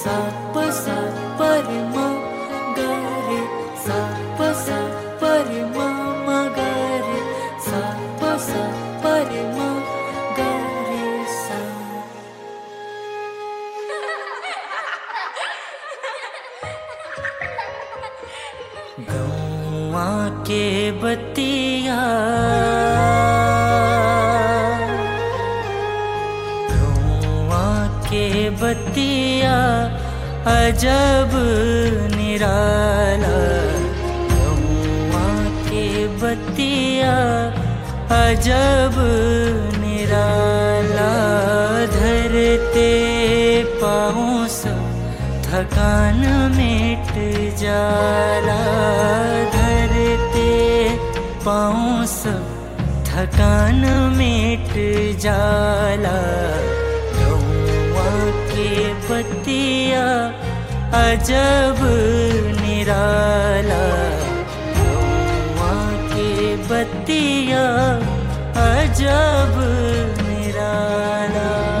सा प सा पर म ग रे सा प सा पर म म ग रे सा प सा पर म ग रे सा गौआ के बतिया गौआ के बतिया अजब निराला गौआ के बतिया अजब निराला धरते पाँव सब थकान मिट जाला धरते पाँव सब थकान मिट जाला गौआ के बतिया अजब निराला गौआ के बतिया अजब निराला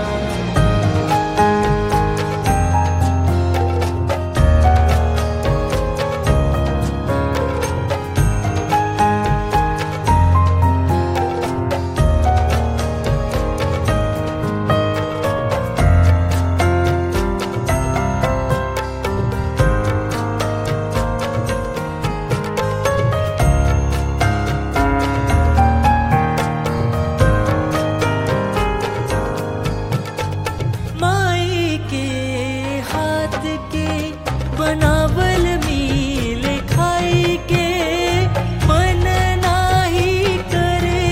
माई के हाथ के बनावल मील खाई के मन नाही करे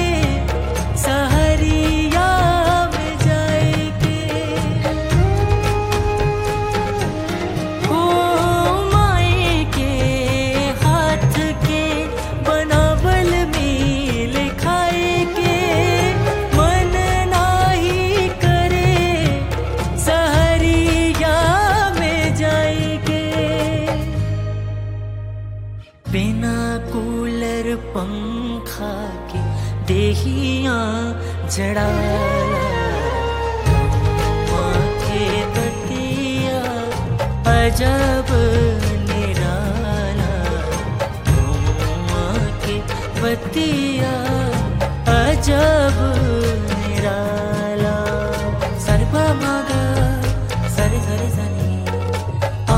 सहरिया में जाए के ओ माई के हाथ के बनावल मील खाए के मन नाही करे सहरिया में जाएगे बिना कूलर पंखा के देहिया जड़ाला गौआ के बतिया अजब निराला गौआ के बतिया अजब निराला सरपा मागा सरे सरे सनी आ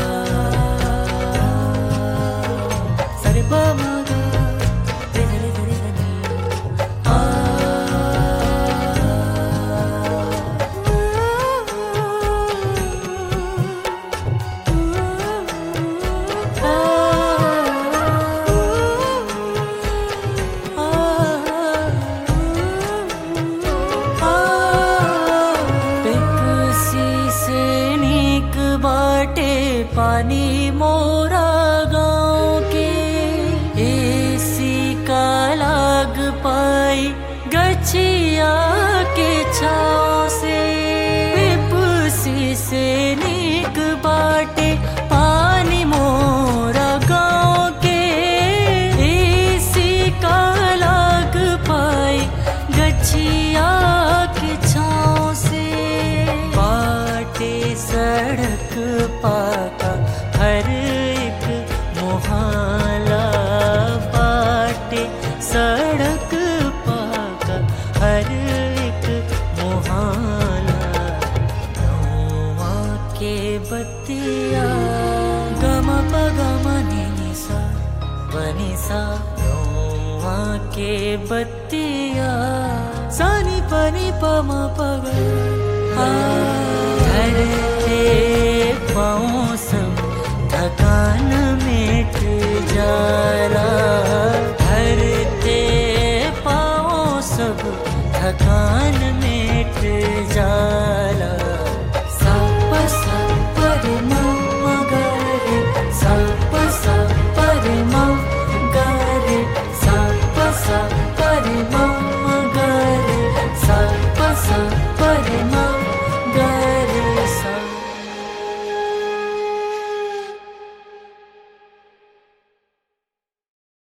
सरे पा मागा रे सरे सरे सनी आ पेप्सी से नीक बाटे पानी मोरा गाँव के एसी का लाग पाई गछिया के छाँव से पेप्सी से नीक बाटे पानी मोरा गाँव के एसी का लाग पाई गछिया के छाँव से बाटे सड़क पाका हर एक मोहल्ला बाटे सड़क पाका हर एक मोहल्ला गौआ के बतिया गम पगम निसा बनिसा गौआ के बतिया सानी पनी पम पग धरते पाँव सब थकान मिट जाला धरते पाँव सब थकान मिट